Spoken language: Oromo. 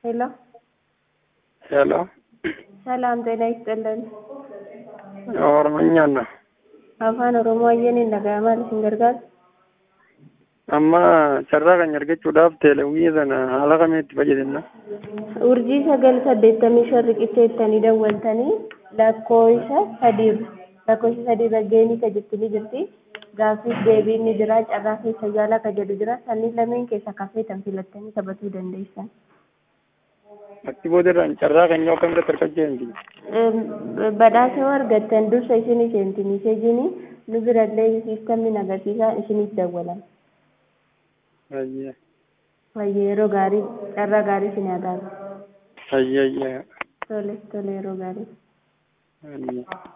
ሄሎ ሄሎ ሰላም ጤና ይስጥልን። ኦሮምኛ ነው afaan oromoo ayyaniin dhaga'amaa isin gargaara amma carraa kan argachuudhaaf teelewii sana haala kamiitti fayyadamna urjii sagal saddeettamii shan riqicheettanii dawwaltanii lakkoofsa sadiirra lakkoofsa sadiirra geenii ka jettanii jirti gaaffiif deebiin ni jira carraa keessa yaalaa ka jedhu jira sanniin lameen keessa kafeetan filattanii taphatuu dandeessan. achi boodarraan carraa keenya akkam irratti argachuu badhaasa argattan dursa isin seenti miseejiin nu birallee siistamni agarsiisaa isiniif dawwalan. Ayye Wayyee yeroo gaarii carraa gaarii isin haa taatu. ayye ayye Tole tole yeroo gaarii. ayye.